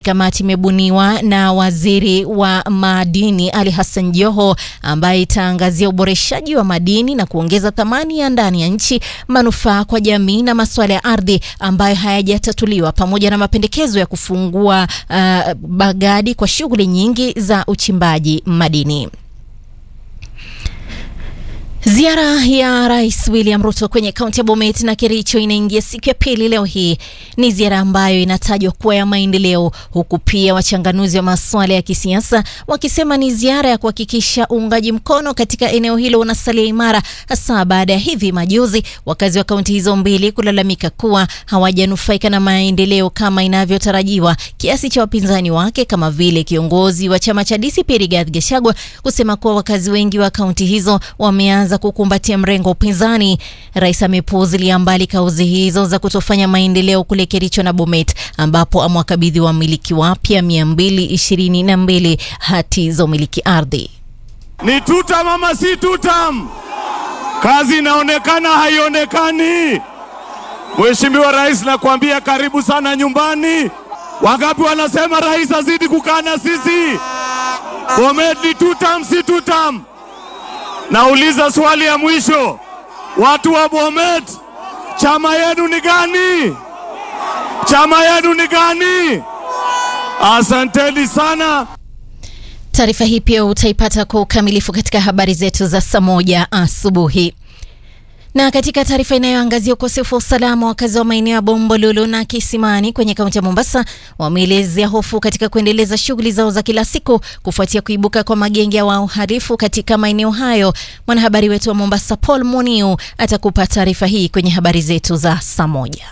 Kamati imebuniwa na waziri wa madini Ali Hassan Joho, ambaye itaangazia uboreshaji wa madini na kuongeza thamani ya ndani ya nchi, manufaa kwa jamii na masuala ya ardhi ambayo hayajatatuliwa, pamoja na mapendekezo ya kufungua uh, bagadi kwa shughuli nyingi za uchimbaji madini. Ziara ya Rais William Ruto kwenye kaunti ya Bomet na Kericho inaingia siku ya pili leo hii. Ni ziara ambayo inatajwa kuwa ya maendeleo, huku pia wachanganuzi wa masuala ya kisiasa wakisema ni ziara ya kuhakikisha uungaji mkono katika eneo hilo unasalia imara, hasa baada ya hivi majuzi wakazi wa kaunti hizo mbili kulalamika kuwa hawajanufaika na maendeleo kama inavyotarajiwa, kiasi cha wapinzani wake kama vile kiongozi wa chama cha DCP Rigathi Gachagua kusema kuwa wakazi wengi wa kaunti hizo wameanza kukumbatia mrengo wa upinzani. Rais amepuuzilia mbali kauzi hizo za kutofanya maendeleo kule Kericho na Bomet, ambapo amewakabidhi wamiliki wapya mia mbili ishirini na mbili hati za umiliki ardhi. Ni tutam ama si tutam? Kazi inaonekana haionekani. Mheshimiwa Rais, nakwambia karibu sana nyumbani. Wangapi wanasema rais azidi kukaa na sisi? Bomet ni tutam si tutam? Nauliza swali ya mwisho, watu wa Bomet, chama yenu ni gani? Chama yenu ni gani? Asanteni sana. Taarifa hii pia utaipata kwa ukamilifu katika habari zetu za saa moja asubuhi. Na katika taarifa inayoangazia ukosefu wa usalama, wakazi wa maeneo ya Bombolulu na Kisimani kwenye kaunti ya Mombasa wameelezea hofu katika kuendeleza shughuli zao za kila siku kufuatia kuibuka kwa magenge ya uhalifu katika maeneo hayo. Mwanahabari wetu wa Mombasa Paul Muniu atakupa taarifa hii kwenye habari zetu za saa moja.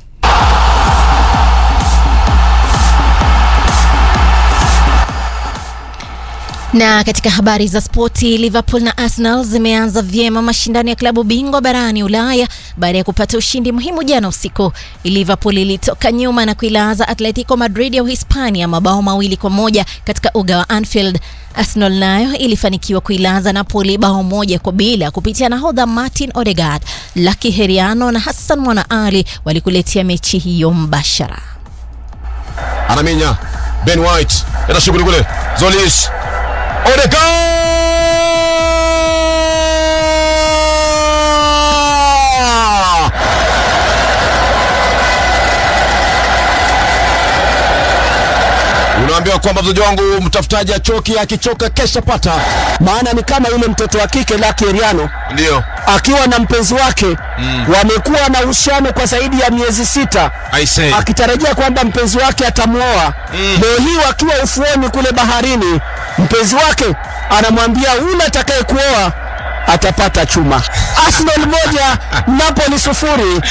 Na katika habari za spoti, Liverpool na Arsenal zimeanza vyema mashindano ya klabu bingwa barani Ulaya baada ya kupata ushindi muhimu jana usiku. Liverpool ilitoka nyuma na kuilaza Atletico Madrid ya Uhispania mabao mawili kwa moja katika uga wa Anfield. Arsenal nayo ilifanikiwa kuilaza Napoli bao moja kwa bila kupitia nahodha Martin Odegaard. Lucky Heriano na Hassan Mwana Ali walikuletea mechi hiyo mbashara. Anaminya Ben White ena shughuli kule Zolis Odegaard unaambiwa kwamba mchezaji wangu mtafutaji achoki, akichoka kesha pata. maana ni kama yule mtoto wa kike Lucky Heriano Ndio akiwa na mpenzi wake mm. wamekuwa na uhusiano kwa zaidi ya miezi sita I say akitarajia kwamba mpenzi wake atamwoa Mm. leo hii wakiwa ufuoni kule baharini mpenzi wake anamwambia ule atakaye kuoa atapata chuma Arsenal moja Napoli sufuri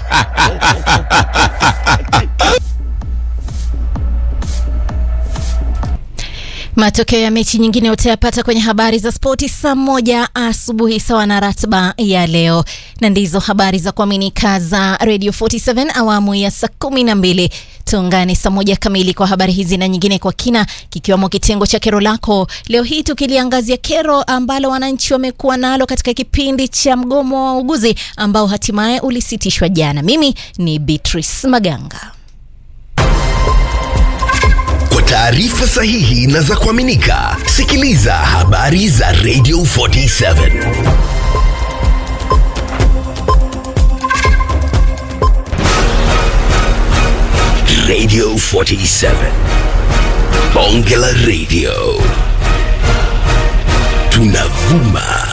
Matokeo ya mechi nyingine utayapata kwenye habari za spoti saa moja asubuhi sawa na ratiba ya leo, na ndizo habari za kuaminika za Radio 47 awamu ya saa kumi na mbili. Tuungane saa moja kamili kwa habari hizi na nyingine kwa kina, kikiwemo kitengo cha kero lako leo hii, tukiliangazia kero ambalo wananchi wamekuwa nalo katika kipindi cha mgomo wa wauguzi ambao hatimaye ulisitishwa jana. Mimi ni Beatrice Maganga. Kwa taarifa sahihi na za kuaminika, sikiliza habari za Radio 47. Radio 47. Bonge la Radio. Tunavuma